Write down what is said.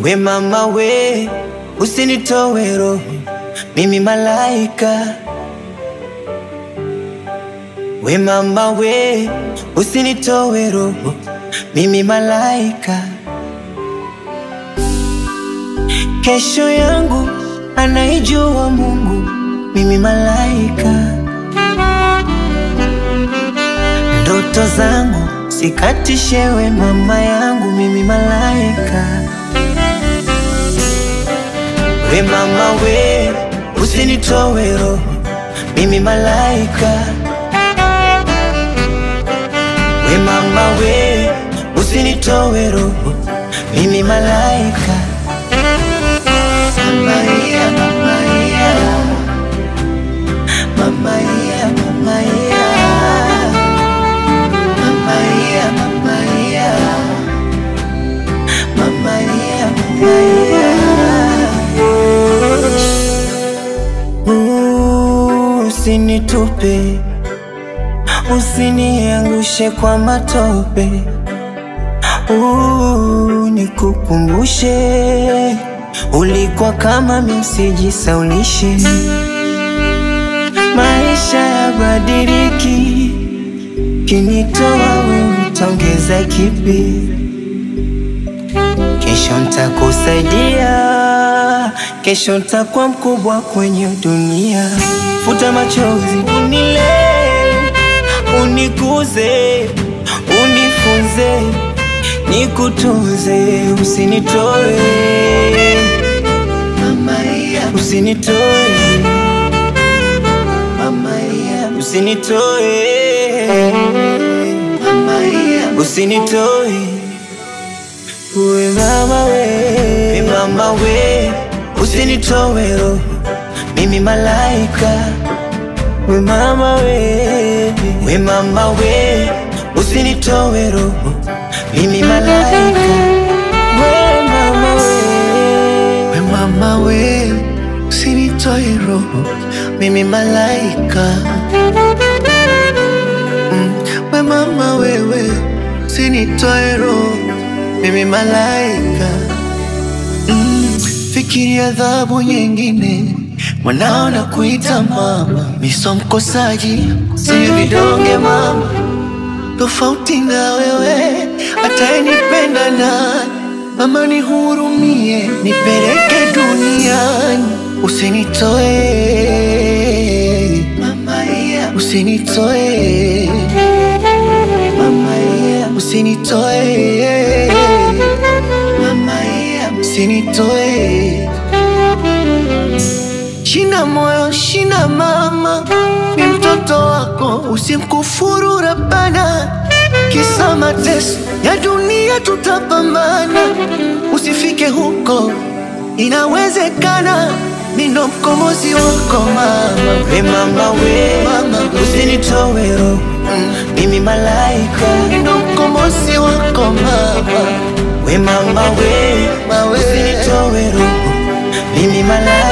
We mama we, usinitowe roho, mimi malaika. We mama we, usinitowe roho, mimi malaika. Kesho yangu anaijua Mungu, mimi malaika. Ndoto zangu sikatishewe, mama yangu, mimi malaika. We mama we, usinitowe roho, mimi malaika. We mama we, usinitowe roho, mimi malaika. Mama yeah, mama yeah. Mama yeah, mama yeah. Mama yeah, mama yeah. Mama yeah, mama yeah. Ooh, Usinitupe, usiniangushe kwa matope. Ooh, nikukumbushe ulikuwa kama msijisaulishe. Maisha yabadiliki, kinitoa wewe utaongeza kipi? Kesho ntakusaidia, kesho ntakuwa mkubwa kwenye dunia. Futa machozi, unilee, unikuze, unifunze, nikutunze, usinitoe usinitoe usinitoe usinitoe we mama we we mama we usinitoe roho mimi malaika we mama we we mama we usinitoe roho mimi malaika we mama we We mama we, usinitoe roho, mimi malaika. Mm, we mama wewe, usinitoe roho, mimi malaika. Mm, fikiria adhabu nyingine, mwanao na kuita mama, miso mkosaji, siyo vidonge mama, tofauti na wewe, atayenipenda nani? Mama nihurumie, nipeleke duniani, usinitoe mama, yeah. usinitoe mama, yeah. usinitoe mama, yeah. usinitoe Shina moyo, shina mama, ni mtoto wako, usimkufuru Rabbana. Kisa mateso ya dunia tutapambana, usifike huko, inawezekana. Mimi ndo mkombozi wako mama, we mama we Mama we. usinitoe roho mimi malaika mimi ndo mkombozi wako mama, we mama we Mama we. usinitoe roho mimi malaika